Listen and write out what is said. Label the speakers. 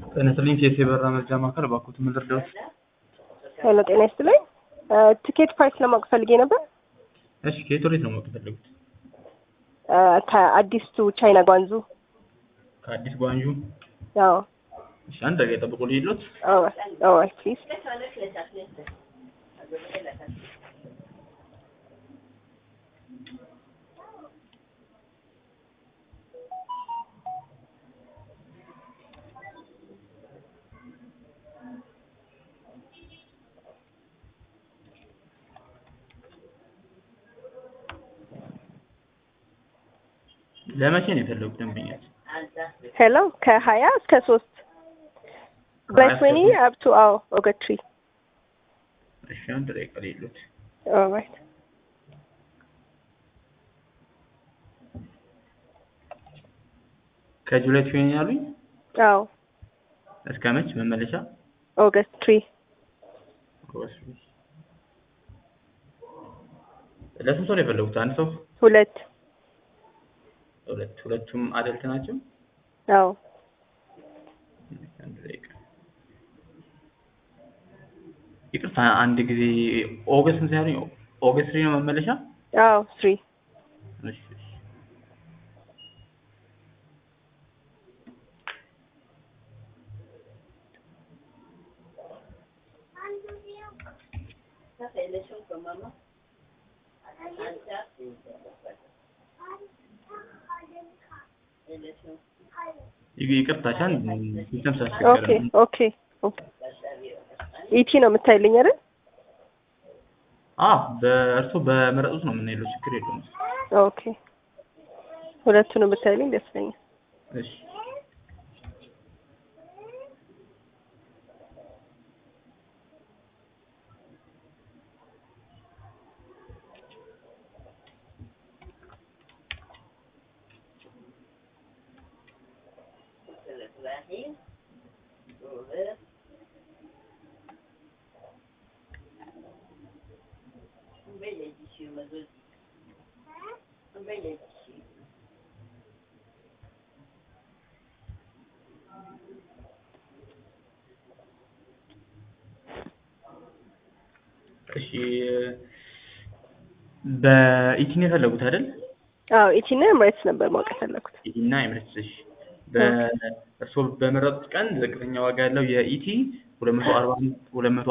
Speaker 1: ጤና ይስጥልኝ ኬስ የበራ መርጃ ማዕከል እባክዎት ምን ልርዳዎት?
Speaker 2: ሄሎ ጤና ይስጥልኝ ቲኬት ፕራይስ ለማወቅ ፈልጌ ነበር።
Speaker 1: እሺ ከየት ወዴት ነው ማወቅ የፈለጉት?
Speaker 2: ከአዲስ ቱ ቻይና ጓንዙ።
Speaker 1: ከአዲስ ጓንጁ።
Speaker 2: አዎ
Speaker 1: እሺ አንድ ደቂቃ ጠብቆ ልሂድሎት።
Speaker 2: ኦራይት ፕሊዝ።
Speaker 1: ለመቼ ነው የፈለጉት ደንበኛች?
Speaker 2: ሄሎ ከሀያ እስከ ሶስት በትዌኒ አፕቱ አዎ ኦገትሪ
Speaker 1: እሺ አንድ ደቂቃ ልሂድሎት።
Speaker 2: ኦራይት
Speaker 1: ከጁላይ ትዌኒ ያሉኝ
Speaker 2: አዎ
Speaker 1: እስከ መች መመለሻ?
Speaker 2: ኦገስት ትሪ
Speaker 1: ለስንት ሰው ነው የፈለጉት? አንድ ሰው?
Speaker 2: ሁለት
Speaker 1: ሁለት ሁለቱም አደልት ናቸው?
Speaker 2: አዎ
Speaker 1: አንድ ደቂቃ ይቅርታ አንድ ጊዜ ኦገስት ስንት ያሉኝ? ኦገስት ትሪ ነው መመለሻ?
Speaker 2: አዎ ትሪ
Speaker 1: እሺ እሺ ይቅርታ ሻን ሲስተም
Speaker 2: ኦኬ
Speaker 1: ስላስቸገረ ነው።
Speaker 2: ኦኬ ኦኬ ኢቲ ነው የምታይልኝ አይደል?
Speaker 1: አዎ በእርሶ በመረጡት ነው የምንሄደው፣ ችግር የለውም።
Speaker 2: ኦኬ ሁለቱንም ብታይልኝ ደስ ይለኛል።
Speaker 1: እሺ እሺ በኢቲ ነው የፈለጉት አይደል?
Speaker 2: አዎ ኢቲና ኤምሬትስ ነበር ማወቅ የፈለኩት።
Speaker 1: ኢቲ እና ኤምሬትስ። እሺ በእርሶ በመረጡት ቀን ዝቅተኛ ዋጋ ያለው የኢቲ ሁለት መቶ አርባ ሁለት መቶ